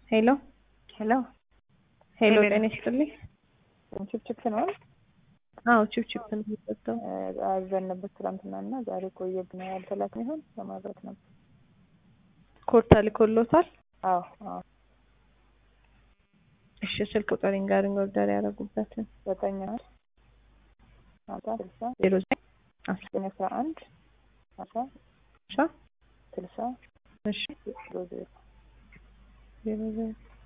ሄሎ ሄሎ ሄሎ፣ ሄሎ። ጤና ይስጥልኝ። ችፕችፕ ነው አዎ ቺፕ ቺፕ ነው የሚሰጠው። አዘን ነበር ትናንትና እና ዛሬ ቆየብን። ያልተላክን ይሆን ለማድረግ ነበር። ኮድ ተልኮሎታል? አዎ አዎ እሺ፣ ስልክ ቁጥር ንገሩኝ፣ ኦርደር ያደረጉበትን። ዘጠኝ አንድ ሀምሳ ስልሳ ዜሮ ዘጠኝ አስራ ዘጠኝ አስራ አንድ ሀምሳ አስራ ስልሳ እሺ ዜሮ ዜሮ ዜሮ ዜሮ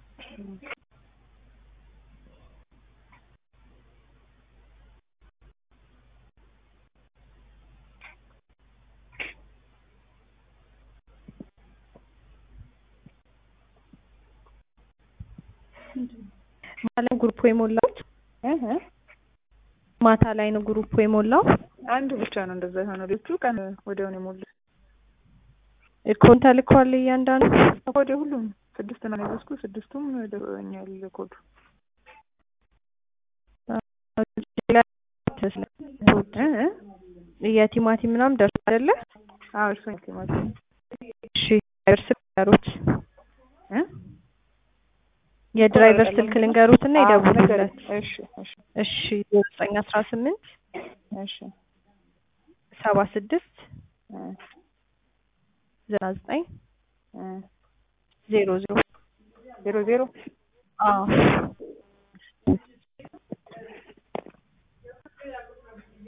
ማታ ላይ ግሩፕ የሞላሁት እህ እ ማታ ላይ ነው ግሩፕ የሞላው። አንዱ ብቻ ነው እንደዛ የሆነው። ሌሎቹ ቀን ወዲያውን የሞሉት ኮድ ተልኳል እያንዳንዱ ወደ ሁሉም ስድስት ነው የያዝኩ ስድስቱም ደርሶኛል ኮዱ። እ እ የቲማቲም ምናምን ደርሶ አይደለ? አዎ እርሶኝ ቲማቲም እሺ ድራይቨር ስልክ ልንገሩት፣ እ የድራይቨር ስልክ ልንገሩት እና አዎ፣ ይደውሉለት። እሺ እሺ እሺ ዘጠኝ አስራ ስምንት እሺ ሰባ ስድስት እ ዘጠና ዘጠኝ እ ዜሮ ዜሮ ዜሮ ዜሮ አዎ